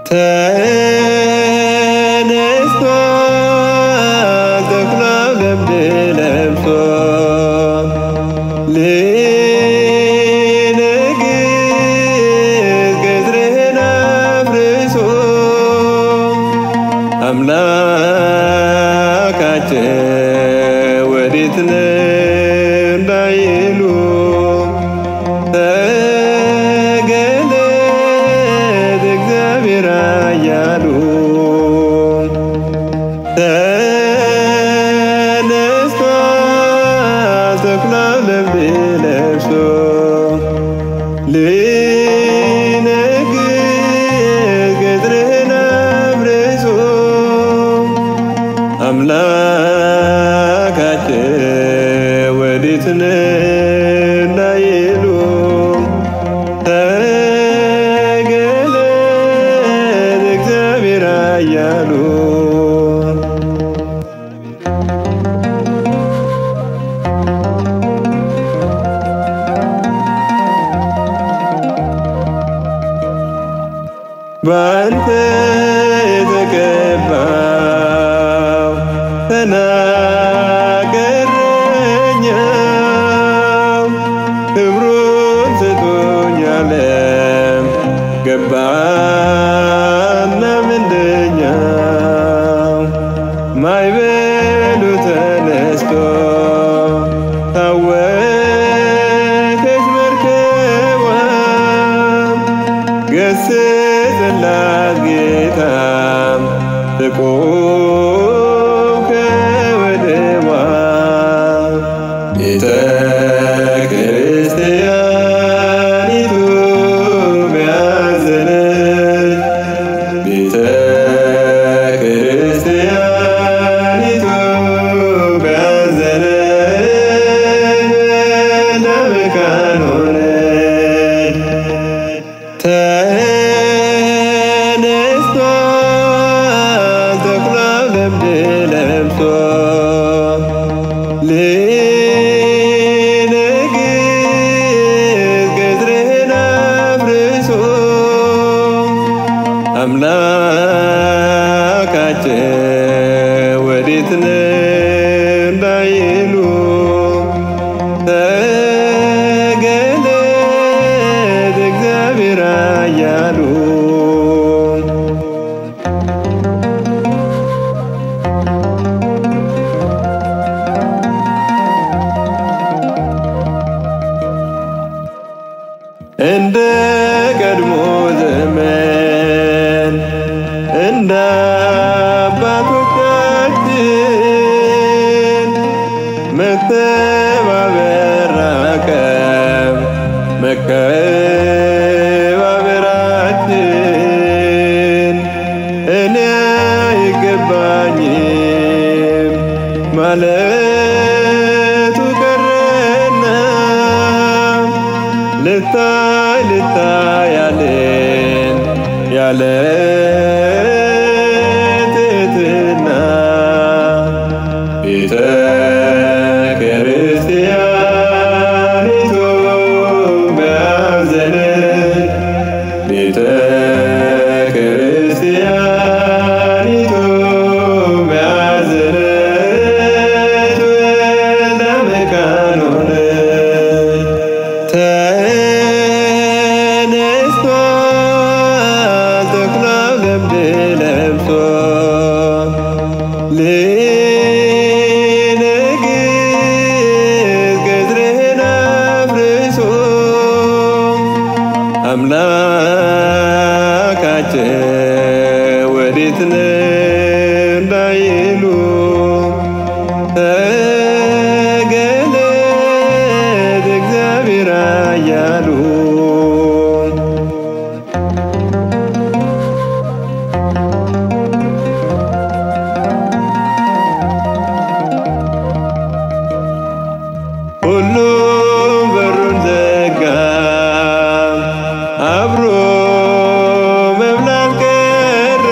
ተነስቷል ተኩላው ለምድ ለብሶ ሊነግስ ቅጥርህን አፍርሶ አምላካችን ወዴት ነህ እንዳይሉ ተገለጥ እግዚአብሔር እያሉ ተነስቷል ተኩላው ለምድ ለብሶ ሊነግስ ቅጥርህን አፍርሶ አምላካችን ወዴት ነህ እንዳይሉ ተገለጥ እግዚአብሔር እያሉ በአንተ የተቀባው ተናገረኛው ክብሩን ስቶኛለም ገባና ምንደኛው ማይበሉ ተነስቶ ታወከች መርከቧ ገስጽላት ጌታም ትቁም ከወደቧ ቤተ ክርስቲያኒቱ ቢያዘነች ቤተ ክርስቲያኒቱ ቢያዘነች ለመካን ሆነች ተነስቷል ተኩላው ለምድ ለብሶ ሊነግስ ቅጥርህን አፍርሶ አምላካችን ወዴት ነህ እንዳይሉ ተገለጥ እግዚአብሔር እያሉ እንደ ቀድሞ ዘመን እንደ አባቶቻችን መተባበር ራቀም መከባበራችን እኔ አይገባኝም ማለቱ ቀረና ልታይ ልታይ ያለን ያለ ትሕትና ቤተ ክርስቲያኒቱ ቢያዘነች ቤተ ክርስቲያኒቱ ቢያዘነች ለመካን ሆነች ተነስቷል ተኩላው ለምድ ለብሶ ሊነግስ ቅጥርህን አፍርሶ አምላካችን ወዴት ነህ እንዳይሉ ተገለጥ እግዚአብሔር እያሉ ሁሉም በሩን ዘጋ አብሮ መብላት ቀረ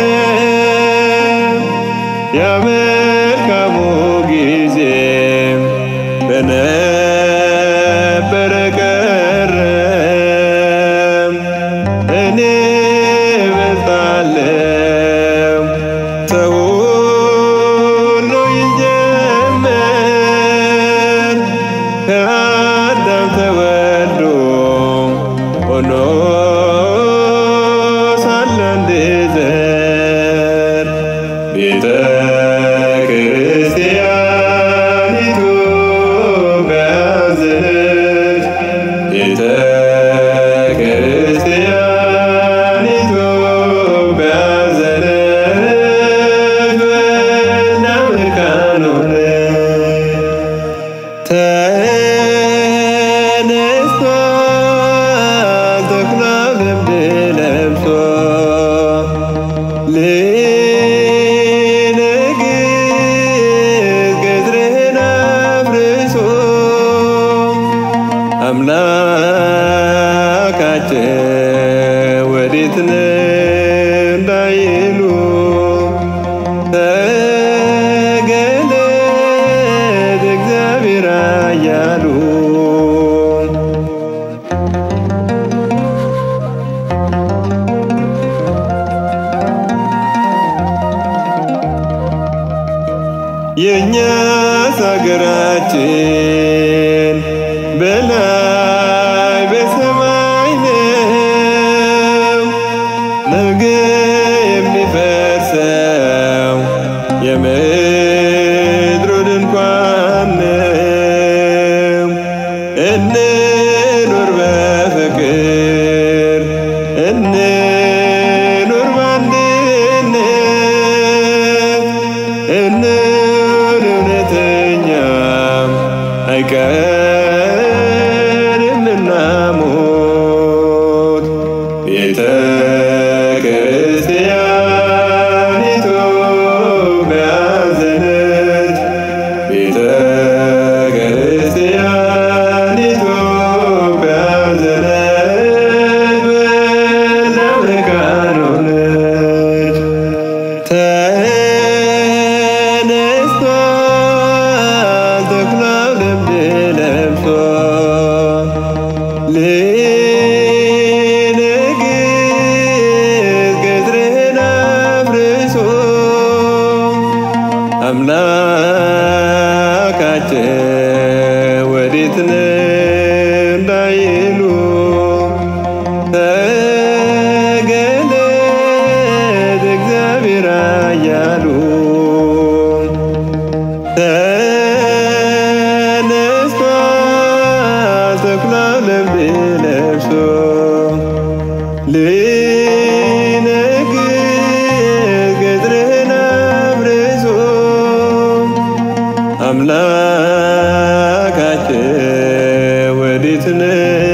ያ መልካሙ ጊዜ በነበረ ቀረ እኔ በልጣለሁ ወዴት ነህ እንዳይሉ ተገለጥ እግዚአብሔር ኃያሉ የእኛስ አገራችን በላይ በሰማይ ነው። ነገ የሚፈርሰው የምድሩ ድንኳን ነው። እንኑር በፍቅር እንኑር በአንድነት እንኑር እውነተኛም አይቀርምና ሞት ቤተ ክርስቲያኒቱ ያዘነች ቤተ ክርስቲያኒቱ ያዘነች በለመካን ሆነች ተነስቷል ተኩላው ለምድ ለብሶ ሊነግስ ቅጥርህን አፍርሶ አምላካችን ወዴት ነህ እንዳይሉ ተገለጥ እግዚአብሔር ኃያሉ ተነስቷል ተኩላው ለምድ ለብሶ ሊነግስ ቅጥርህን አፍርሶ አምላካችን ወዴት ነህ